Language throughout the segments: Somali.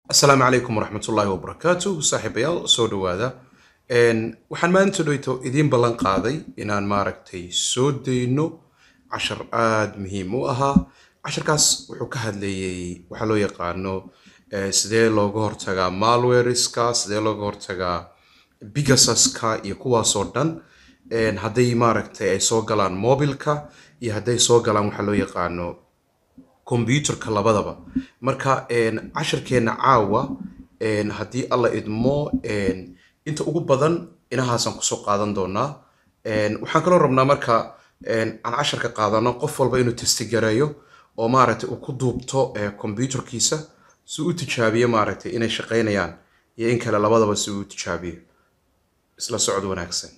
asalaamu calaykum waraxmatullaahi wabarakaatu saaxiibayaal soo dhowaada waxaan maanta dhowto idiin ballan qaaday inaan maaragtay soo dayno cashar aada muhiim u ahaa casharkaas wuxuu ka hadlayay waxaa loo yaqaano eh, sidee looga hortagaa malwareska sidee looga hortagaa bigasaska iyo kuwaasoo dhan En hadday maaragtay ay soo galaan mobilka iyo hadday soo galaan waxaa loo yaqaano computerka labadaba marka en, casharkeena caawa en, haddii alla idmo en, inta ugu badan inahaasaan kusoo qaadan doonaa En, waxaan kaloo rabnaa marka en, aan casharka qaadano qof walba inuu testigareeyo oo maaragtay uu ku duubto eh, computerkiisa si uu u tijaabiyo maaragtay inay shaqaynayaan iyo in kale labadaba si uu u tijaabiyo isla socod wanaagsan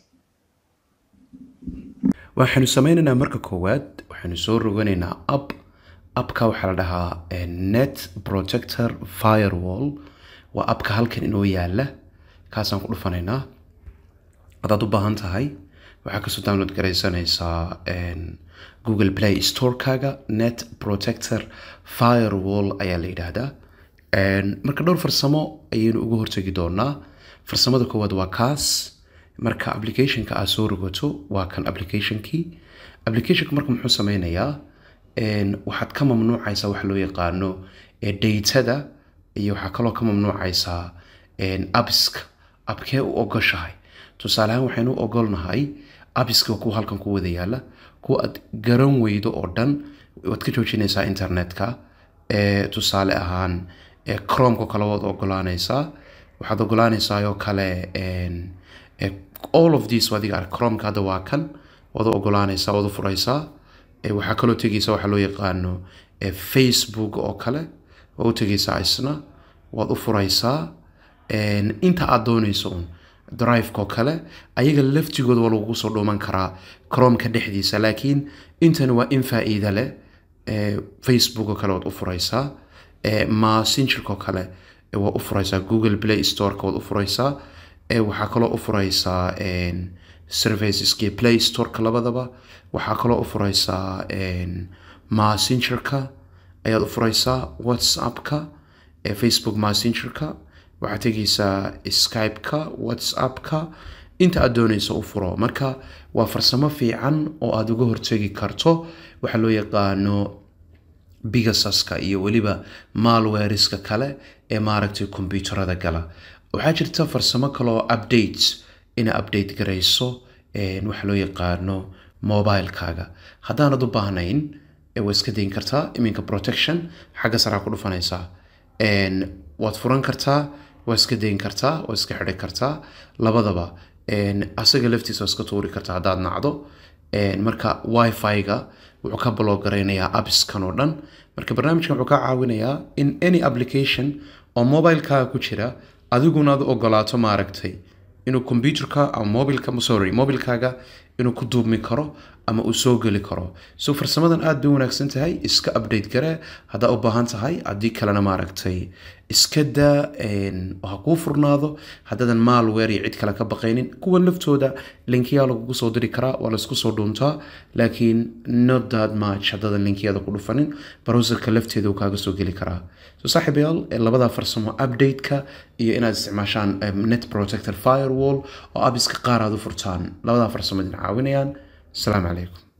waxaanu sameynaynaa marka koowaad waxaanu soo roganaynaa app appka waxaa la dhahaa eh, net protector firewall waa appka halkan inoo yaala kaasaan ku dhufanaynaa haddaad u baahan tahay waxaa kasoo download garaysanaysaa en, google play storekaaga net protector firewall ayaa la yidhaahdaa En, marka dhowr farsamo ayaynu uga hortegi doonaa farsamada koowaad waa kaas marka applicationka aad soo rogato waa kan applicationkii applicationka marka muxuu sameynayaa En, waxaad ka mamnuucaysaa waxa loo yaqaano eh, datada iyo waxaa kaloo ka mamnuucaysaa en, appska abkee u ogoshahay tusaale ahaan waxaynu u ogolnahay appiska kuwa halkan ku wada yaala kuwa aad garan weydo oo dhan waad ka joojinaysaa internetka Eh, tusaale ahaan eh, chromeka kale waad ogolaanaysaa waxaad ogolaanaysaa oo kale en, eh, all of these adiga arag chromeka hadda waa kan waad u ogolaanaysaa waad u furaysaa Eh, waxaa kaloo tegaysa waxaa loo yaqaano eh, facebook oo kale waad u tegaysaa isna waad u furaysaa En, inta aad doonayso un driveko kale ayaga laftigooda waa lagugu soo dhuuman karaa chromeka dhexdiisa laakiin intani waa in faa-iida leh Eh, facebook oo kale waad u furaysaa Eh, messengerko kale eh, waad u furaysaa google play storeka waad u furaysaa Eh, waxaa kaloo u furaysaa en, serviceski play storeka labadaba waxaa kaloo u furaysaa en, messengerka ayaad u furaysaa whatsappka eh, facebook messengerka waxaad tegaysaa skypeka whatsappka inta aad doonayso u furo marka waa farsamo fiican oo aad uga hortegi karto waxaa loo yaqaano bigasaska iyo weliba malwareska kale ee maaragtay kombyuutarada gala waxaa jirta farsamo kaloo updates ina update garayso en, waxa loo yaqaano mobilekaaga haddaanad u baahnayn eh, waad iska dayin kartaa iminka protection xagga saraa ku dhufanaysaa En, waad furan kartaa waad iska dayin kartaa waad iska xidhi kartaa labadaba En, asaga laftiisa waad iska tuuri kartaa haddaad nacdo En, marka wifi-ga wuxuu ka baloogaraynayaa appskan oo dhan marka barnaamijkan wuxuu ka caawinayaa in any application oo mobilekaaga ku jira adiguna aad u ogolaato maaragtay inuu computerka ama mobilka sorry mobilkaaga inuu ku duubmi karo ama uu soo geli karo so farsamadan aad bay u wanaagsan tahay iska update garee haddaa u baahan tahay haddii kalena maaragtay iska daa en, ha kuu furnaado haddaadan malware iyo cid kale ka baqaynin kuwan laftooda linkiyaa lagugu soo diri karaa waa laisku soo dhuuntaa laakiin not that much haddaadan linkiyada ku dhufanin browserka lafteeda uu kaaga soo geli karaa so saaxiibayaal eh, labadaa farsamo updateka iyo inaad isticmaashaan eh, net protector firewall oo abiska qaar aad u furtaan labadaa farsamo idin caawinayaan asalaamu calaykum